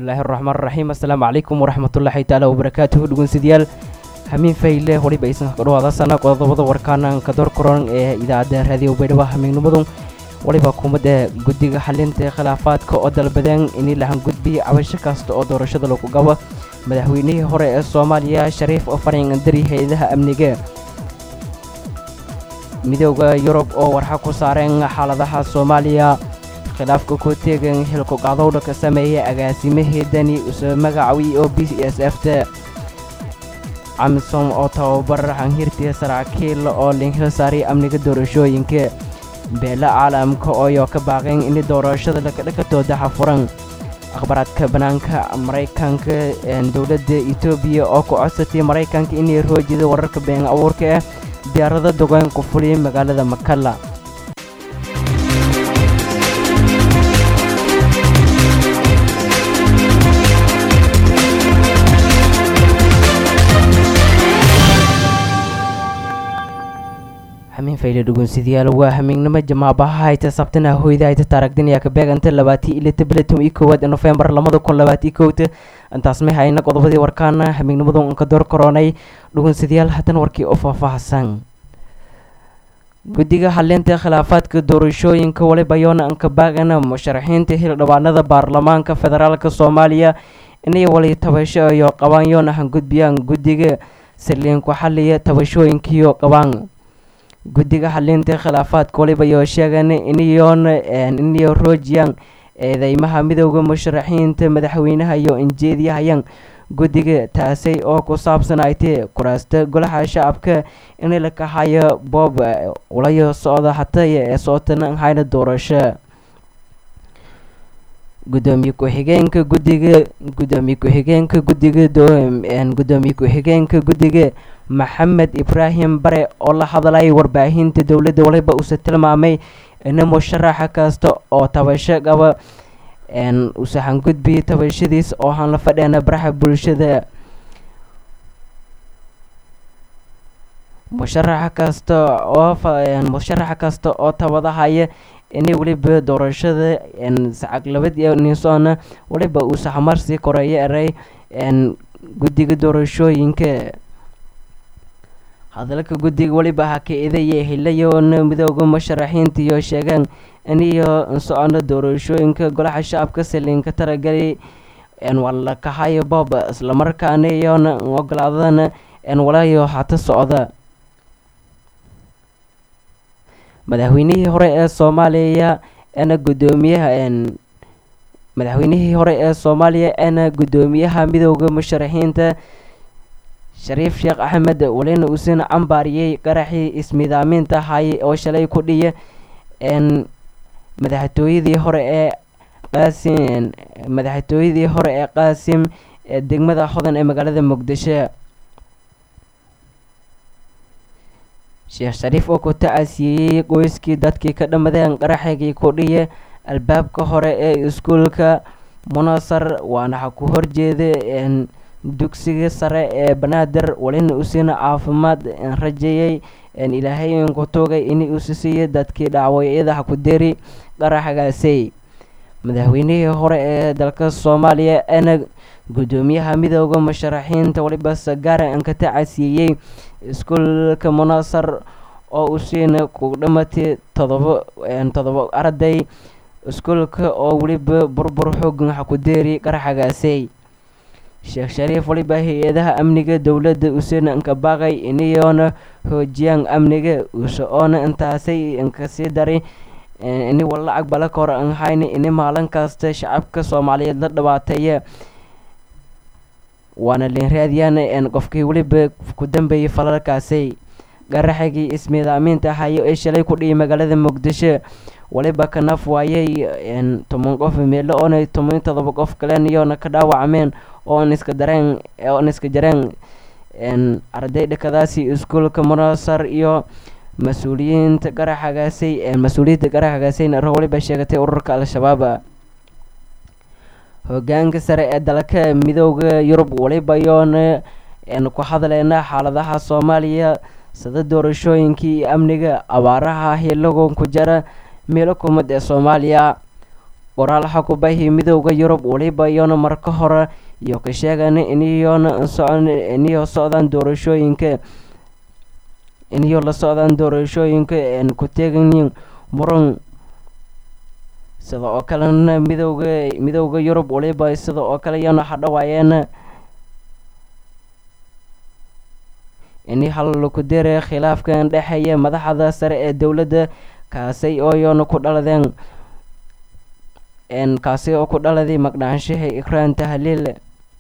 bismillaahi araxmaan raxiim assalaamu calaykum waraxmatullaahi taala wabarakaatuhu dhegeystayaal hamiin fayle weliba aysan ka dhawaadasana qodobada warkaana kador koran ee idaacadda raadiyo baydhabo hamiignimadu weliba kuumadda guddiga xalinta khilaafaadka oo dalbadeen in lahan gudbiya cabasho kasta oo doorashada lagu gabo madaxweynihii hore ee soomaaliya shariif oo farin andari hay-adaha amniga midooda yurub oo warxa ku saareen xaaladaha soomaaliya khilaafka ku teegan xilku qadowdha ka sameeya agaasimaheedani usoo magacawi oo b s f ta camsom oo tababar hanhirtii saraakiil oo linhil saaray amniga doorashooyinka beela caalamka ooyo ka baaqeen in doorashada lakadhakatooda xafuran akhbaraadka bannaanka maraykanka dowladda etoobiya oo ku codsatay maraykanka inay roojida wararka been abuurka ah diyaarada dogaan ku fuliyay magaalada makalla hamiin fayle dhugunsidayaal waa hamiignimo jamaabaha hayta sabtana hoyda hayta taaragdinaya ka beeganta labaatii iyo tabletum iyo koowaad nofembar labada kun labaati kowta intaas may hayna qodobadii warkaana hamiignimadu unka door koronay dhugunsidayaal haddana warkii oo faahfaahsan guddiga xalinta khilaafaadka doorashooyinka waliba yoona anka baagana musharaxiinta hildhibaanada baarlamaanka federaalk soomaaliya inay wali tabasho iyo qabaan yoona han gudbiyaan guddiga saliinku xaliya tabashooyinkiyo qabaan guddiga xalinta khilaafaadka waliba yoo sheegan inayoona inayo roojiyaan eedeymaha midooda musharaxiinta madaxweynaha iyo injeediyahayaan guddiga taasay oo ku saabsanaaytay kuraasta golaha shacabka in la kahayo boob ulayo socda hataya ee sootana hayna doorasho gudoomiye ku-xigeenka guddiga gudoomiye ku-xigeenka guddiga gudoomiye ku-xigeenka guddiga maxamed ibraahim bare oo la hadlayay warbaahinta dowladda waliba uuse tilmaamay in musharaxa kasta oo tabasho qaba usaxan gudbiya tabashadiis oo han la fadheena baraxa bulshada musharaxa kasta oo musharaxa kasta oo tabadahaya inay weliba doorashada sacaglabad iyo ninsoona waliba uu saxmarsii koreeyo eray guddiga doorashooyinka hadalka guddiga weliba haka-idaya hilayoona midooda musharaxiinta iyo sheegaan iniyo socono doorashooyinka golaha shacabka saliinka taragelay waa la kahayo boob islamarkaana iyoona ogolaadana walayo hata socda madaxweynihii hore ee soomaaliya ana gudoomiyaha madaxweynihii hore ee soomaaliya ana guddoomiyaha midooda musharaxiinta shariif sheekh axmed walina uusan cambaariyey qaraxii ismidaaminta hay oo shalay ku dhiya madaxtooyadii hore ee qaasim madaxtooyadii hore ee qaasim ee degmada hodan ee magaalada muqdisho sheekh shariif oo ku tacasiiyey qoyskii dadkii ka dhammadeen qaraxigii ku dhiya albaabka hore ee iskuulka munasar waana ha ku horjeeda dugsiga sare ee banaadir walina usiina caafimaad rajeeyey ilaahay ku tugay in uusi siiya dadkii dhacwacyada ha ku deri qaraxgaasay madaxweynihii hore ee dalka soomaaliya ana guddoomiyaha midooda musharaxiinta waliba sagaara an ka tacasiiyey iskuulka munasar oo usiina ku dhamatay todoba todoba arday iskuulka oo weliba burbur xoogan ha ku deeri qaraxgaasay sheekh shariif waliba hay-adaha amniga dowladda useena anka baaqay inayoona hoojiyaan amniga use oona intaasay inkasii daray ini walacag bala kor an hayna ini maalin kasta shacabka soomaaliyeed la dhibaateeya waana linraadiyaan qofkii weliba ku dambeeyay falalkaasay qaraxigii ismiidaaminta hayo ee shalay ku dhiyay magaalada muqdisho waliba ka naf waayay toban qof meelo oona toban todoba qof kalen iyoona ka dhaawacmeen oon iska dareen oon iska jareen arday dhakadaasi iskuulka munasar iyo mas-uuliyiinta qaraxagaasay mas-uuliyadda qaraxagaasayna ro waliba sheegatay ururka al-shabaab hogaanka sare ee dalka midooda yurub waliba yoona ku hadleyna xaaladaha soomaaliya sida doorashooyinkii iyo amniga abaaraha hilagon ku jara meelo kumad ee soomaaliya qoraal xakubahi midooda yurub weliba iyona marka hore iyo ka sheegan iniyoona socon iniyo socdaan doorashooyinka iniyo la socdaan doorashooyinka een ku teeganyiin muran sida oo kalena midooda midooda yurub weliba sida oo kale iyona hadhawaayeen ini hal laku dere khilaafkan dhexeeya madaxda sare ee dowladda kaasi oo iyona ku dhaladeen n kaasi oo ku dhaladay maqnaanshaha ikraan tahliil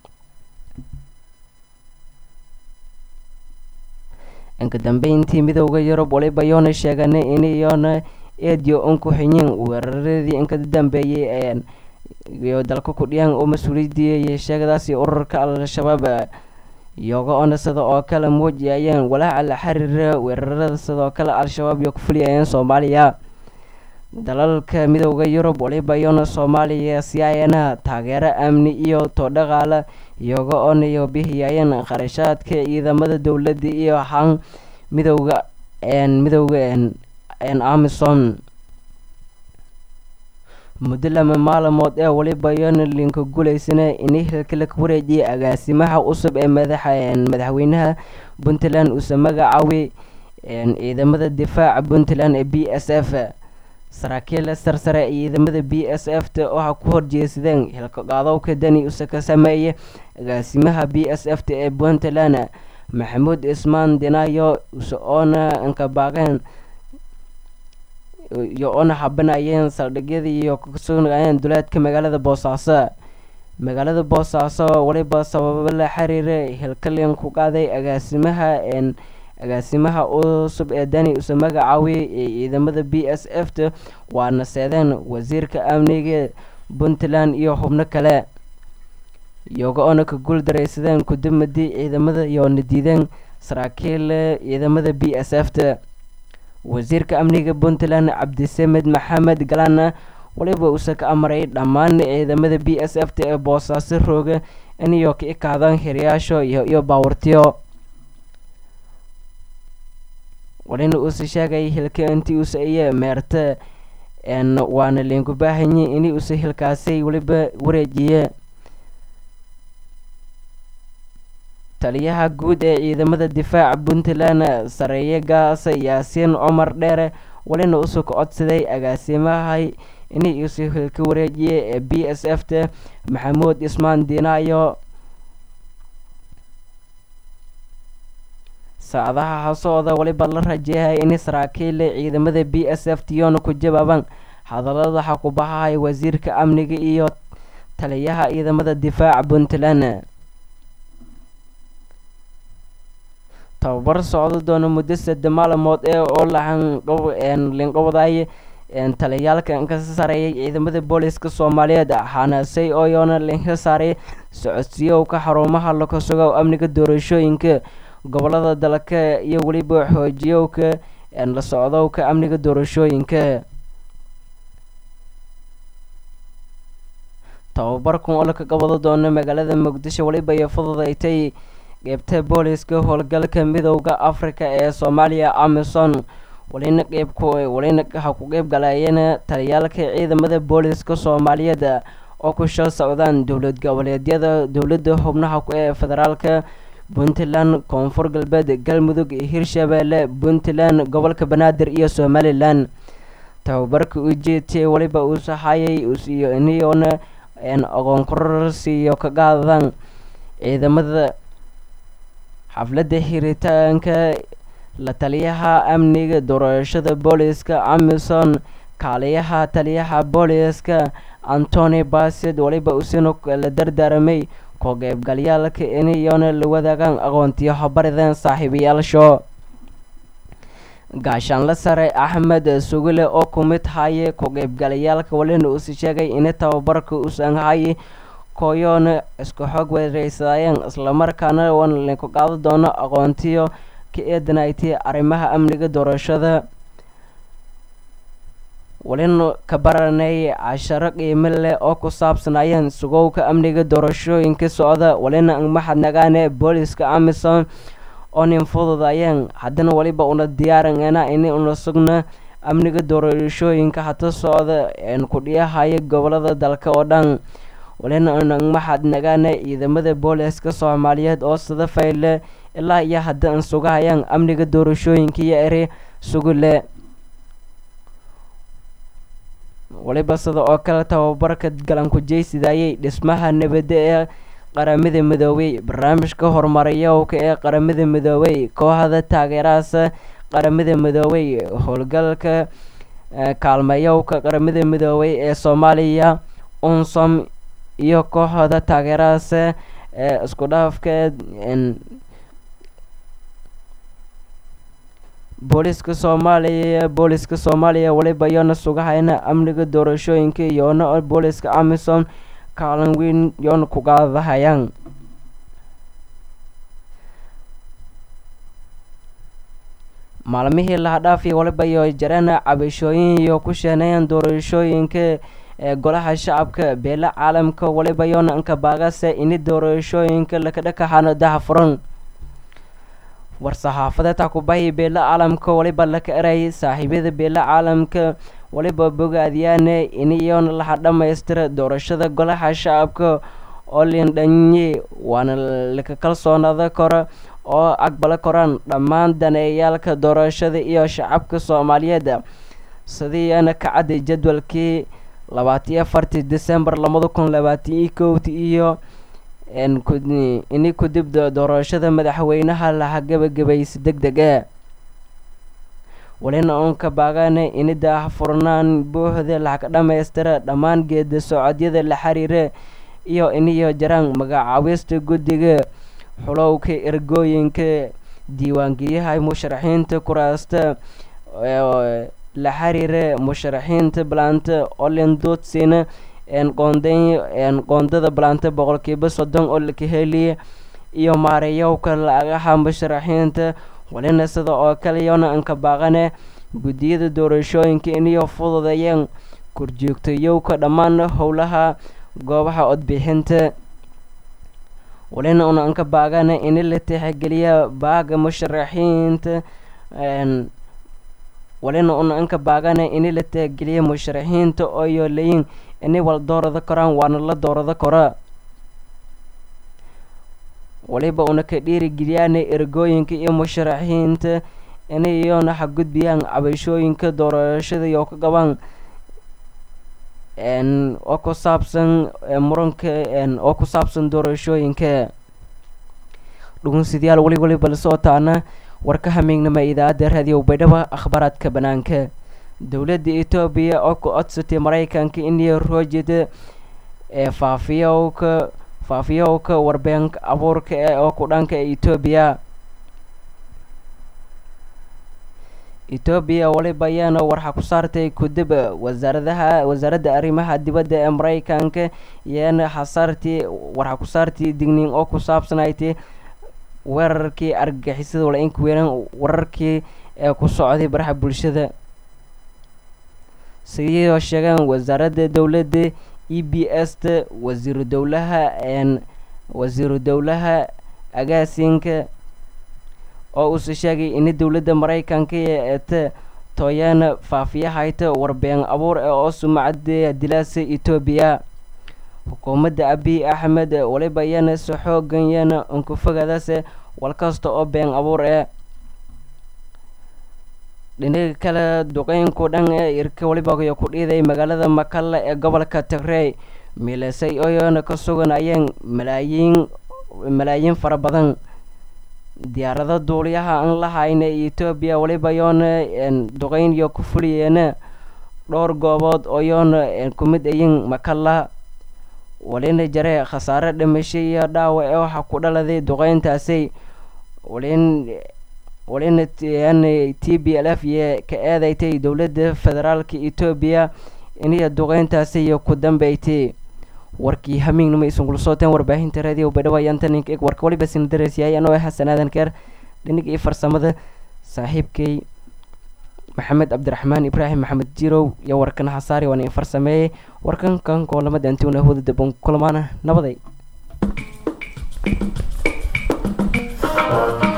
inka dambeyntii midooda yurub waliba yoona sheeganay in iyoona eediyo un ku xiyeen weeraradii inka dambeeyey iyo dalka ku dhiyaan oo mas-uuliyadii sheegadaasi ururka al-shabaab iyaga oona sida oo kale muujiyayeen walaaca la xiriira weerarada sidoo kale al-shabaab iyo ku fuliyayeen soomaaliya dalalka midooda yurub waliba iyona soomaaliya siyaayana taageero amni iyo toodhaqaala iyaga oona iyo bixiyayeen kharashaadka ciidamada dowladda iyo han midooda midooda amisom muddo lama maalmood ee waliba iyona linka guulaysana ini hilka la wareejiyay agaasimaha cusub ee madaxa madaxweynaha puntland uuse magacaaway ciidamada difaaca puntland ee b s f saraakiil sarsare ciidamada b s f ta waxaa ku horjeesadeen hilka qaadowka dani use ka sameeyay agaasimaha b s f ta ee puntland maxamuud ismaan dinayo use oona inkabaaqeen iyo oona xabanayeen saldhigyadii iyo kasugnaayeen duleedka magaalada boosaaso magaalada boosaaso waliba sababo la xiriira hilkalin ku qaaday agaasimaha agaasimaha cusub ee dani use magacaawiyay ee ciidamada b s f ta waana seedeen wasiirka amniga puntland iyo xubno kale iyaga oona ka guul daraysadeen kudamadii ciidamada iyoona diideen saraakiil ciidamada b s f ta wasiirka amniga puntland cabdisamed maxamed galana waliba uuse ka amaray dhammaan ciidamada b s f ta ee boosaaso rooga iniyo ka ikaadaan hiriyaasho iyo baawartiyo walina uuse sheegay hilka intii uuse iyo meerta waana linku baahanye ini uuse hilkaasi waliba wareejiye taliyaha guud ee ciidamada difaaca puntland sareeye gaasa yaasiin cumar dheere walina usoo ka codsaday agaasimahay inay uuse hilka wareejiye ee b s f ta maxamuud ismaan dinaayo saacadaha hasooda waliba la rajeehay in saraakiil ciidamada b s f tiyoona ku jawaabaan hadalada xakubahahay wasiirka amniga iyo taliyaha ciidamada difaaca puntland tababar socdo doona muddo sadde maalmood ee oo lalinqabadaay taliyaalka ka sareeyay ciidamada booliska soomaaliyeed xanaasay oo yoona linka saaray socodsiiyowka xarumaha laka sugo amniga doorashooyinka gobolada dalka iyo weliba xoojiyowka la socdowka amniga doorashooyinka tababarkan oo laka qabado doono magaalada muqdisho weliba iyo fududaytay qeybta booliska howlgalka midowda africa ee soomaaliya amison walina qeybku walina ha ku qeyb galayeen taliyaalka ciidamada booliska soomaaliyeed oo ku shal socdaan dowlad goboleedyada dowladda xubnaha ee federaalka puntland koonfur galbeed galmudug hirshabeelle puntland gobolka banaadir iyo somalilan tababarka ujeedtay waliba uu saxayay iyo iniyoona aqoon kororsiiyo ka qaadadaan ciidamada xafladda xiritaanka la taliyaha amniga doorashada booliska amison kaaliyaha taliyaha booliska antony basid waliba usino la dardaaramay ko qeybgalyaalka iniyoona la wadaagaan aqoontiyo habarideen saaxiibayaasho gaashaanla sare axmed sugile oo ku mid haye ku qeybgalayaalka walina usi sheegay ini tababarka usan haye koyoona isku xoog wareysadaayeen islamarkaana wan linku qaado doono aqoontiyo ka eedanaytay arrimaha amniga doorashada walina ka baranay casharo qiimo leh oo ku saabsanayeen sugowka amniga doorashooyinka socda walina maxadnagaane booliska amison oo nin fududayeen haddana waliba una diyaaranena ini una sugna amniga doorashooyinka hata socda kudhiyahaya gobolada dalka oo dhan walina maxad nagaana ciidamada booliska soomaaliyeed oo sida fayle ilaa iyo hadda an sugahayaan amniga doorashooyinka iyo eri sugule waliba sida oo kale tababarka galanku-jeysidayay dhismaha nabadda ee qaramada midoobay barnaamijka horumarayowka ee qaramada midoobay kooxda taageerahaas qaramada midoobay howlgalka kaalmeeyowka qaramada midoobay ee soomaaliya unsom iyo kooxda taageerahaas ee isku dhaafka booliska soomaaliya booliska soomaaliya waliba yoona sugahayna amniga doorashooyinka iyoona booliska amisom kaalin weyn yoona ku qaadahayaan maalmihii lahadhaafiya waliba iyo jareen cabashooyin iyo ku sheeneeyaan doorashooyinka ee golaha shacabka beela caalamka waliba yoona anka baagase ini doorashooyinka lakadhakaxano daha furan war-saxaafadeedta kubahi beela caalamka waliba laka erayay saaxiibyada beela caalamka waliba bogaadiyaane iniyoona laha dhammaystira doorashada golaha shacabka oo lindhanyi waana laka kalsoonada kora oo aqbala koraan dhammaan daneeyaalka doorashada iyo shacabka soomaaliyeed sidiiana ka cadday jadwalkii labaatiyo afartii december labada kun labaataniyo kowti iyo ini kudib doorashada madaxweynaha laha gabagabaysa deg deg e walina uun ka baagane ini daahfurnaan buuxda laga dhammaystira dhammaan geeda socodyada la xiriira iyo iniyo jaraan magacaawista guddiga xulowka ergooyinka diiwaangeliyaha musharaxiinta kuraasta la xiriira musharaxiinta balanta olendotsina qoondada balanta boqolkiiba soddon oo laka heliya iyo maarayowka lagaha musharaxiinta walina sida oo kale yoona anka baaqane guddiyada doorashooyinka iniyo fududayeen korjoogtayowka dhammaan howlaha goobaha codbixinta walina una anka baagane ini la tixgeliya baaga musharaxiinta walina una anka baagane ini la tixgeliya musharaxiinta oo yoolayin ini wal doorada koraan waana la doorada kora waliba una ka dhiirigeliyaana ergooyinka iyo musharaxiinta inay iyoona xagudbiyaan cabashooyinka doorashada iyo ka qabaan oo ku saabsan muranka oo ku saabsan doorashooyinka dhugunsidayaal weli waliba la socotaana warka hamiignama idaacadda raadiyo baydhaba akhbaaraadka banaanka dowladda etoobiya oo ku codsatay maraykanka iniyo roojida ee faafiyowka faafiyowka warbeen abuurka ee oo ku dhanka etoobiya etoobiya waliba ayaana warxa ku saartay kudib wasaaradaha wasaaradda arrimaha dibadda ee maraykanka iyaana xasaartii warxa ku saartii digniin oo ku saabsanayti weerarkii argagixisada wala inku weeraan wararkii ee ku socday baraha bulshada sidiyoo sheegaan wasaaradda dowladda e b s ta wasiiru dowlaha wasiiru dowlaha agaasinka oo uuse sheegay ini dowladda maraykanka eeta tooyaana faafiyahayta warbeen abuur ee oo sumacada dilaasa etoobiya xukuumadda abiy axmed waliba yana si xoogan yana unkufogadaase wal kasta oo been abuur ee dhinaga kale duqeynku dhan ee irka waliba ku dhiiday magaalada makalla ee gobolka tigrey milasay ooyana ka suganayeen malaayiin malaayiin fara badan diyaarado duuliyaha aan la hayna etoobiya waliba yoona duqeyn iyo ku fuliyeena dhowr goobood oo yoona ku mid ayin makalla walina jare khasaare dhimasho iyo dhaawac ee waxaa ku dhaladay duqeyntaasi walin walina t b l f iyo ka eedaytay dowladda federaalka etoobiya iniyo duqeyntaasi iyo ku dambeytay warkii hamiignima isungul sooteen warbaahinta raadiyo baydhabo ayaantanin eg warka waliba sina dareysyahay anoo xasan aadan keer dhinig iyo farsamada saaxiibkay maxamed cabdiraxmaan ibraahim maxamed jirow iyo warkan hasaari waana in farsameeyey warkan kan koolamada antuuna hawda daban kulmaana nabaday